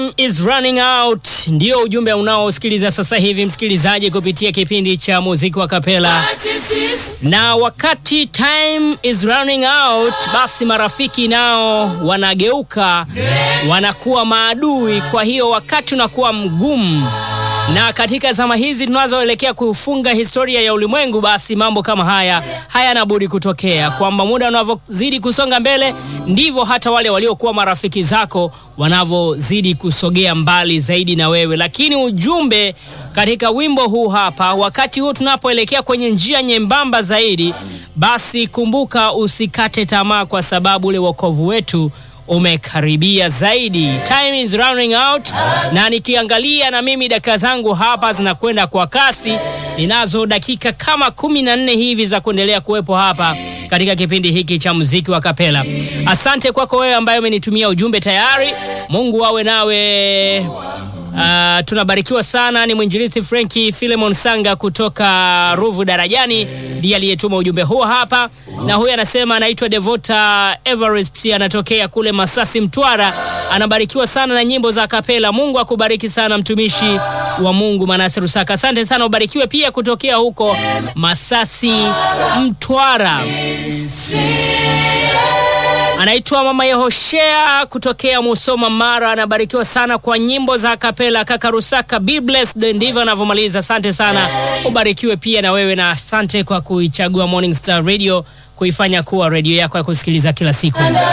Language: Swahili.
Time is running out, ndio ujumbe unaosikiliza sasa hivi msikilizaji, kupitia kipindi cha muziki wa kapela. Na wakati time is running out, basi marafiki nao wanageuka, wanakuwa maadui. Kwa hiyo wakati unakuwa mgumu, na katika zama hizi tunazoelekea kufunga historia ya ulimwengu, basi mambo kama haya hayana budi kutokea, kwamba muda unavyozidi kusonga mbele ndivyo hata wale waliokuwa marafiki zako wanavyozidi kusogea mbali zaidi na wewe. Lakini ujumbe katika wimbo huu hapa, wakati huu tunapoelekea kwenye njia nyembamba zaidi, basi kumbuka, usikate tamaa, kwa sababu ule wokovu wetu umekaribia zaidi. Time is running out, na nikiangalia na mimi dakika zangu hapa zinakwenda kwa kasi. Ninazo dakika kama kumi na nne hivi za kuendelea kuwepo hapa katika kipindi hiki cha muziki wa kapela. Asante kwako wewe ambaye umenitumia ujumbe tayari. Mungu awe nawe. Uh, tunabarikiwa sana. Ni mwinjilisti Frenki Filemon Sanga kutoka Ruvu Darajani ndiye aliyetuma ujumbe huo hapa, na huyu anasema anaitwa Devota Everest, anatokea kule Masasi, Mtwara. Anabarikiwa sana na nyimbo za kapela. Mungu akubariki sana mtumishi wa Mungu Manase Rusaka. Asante sana, ubarikiwe pia kutokea huko Masasi, Mtwara. Anaitwa Mama Yehoshea kutokea Musoma, Mara. Anabarikiwa sana kwa nyimbo za kapela. Kaka Rusaka, be blessed. Ndivyo anavyomaliza. Asante sana, ubarikiwe pia na wewe, na asante kwa kuichagua Morning Star Radio kuifanya kuwa redio yako ya kusikiliza kila siku.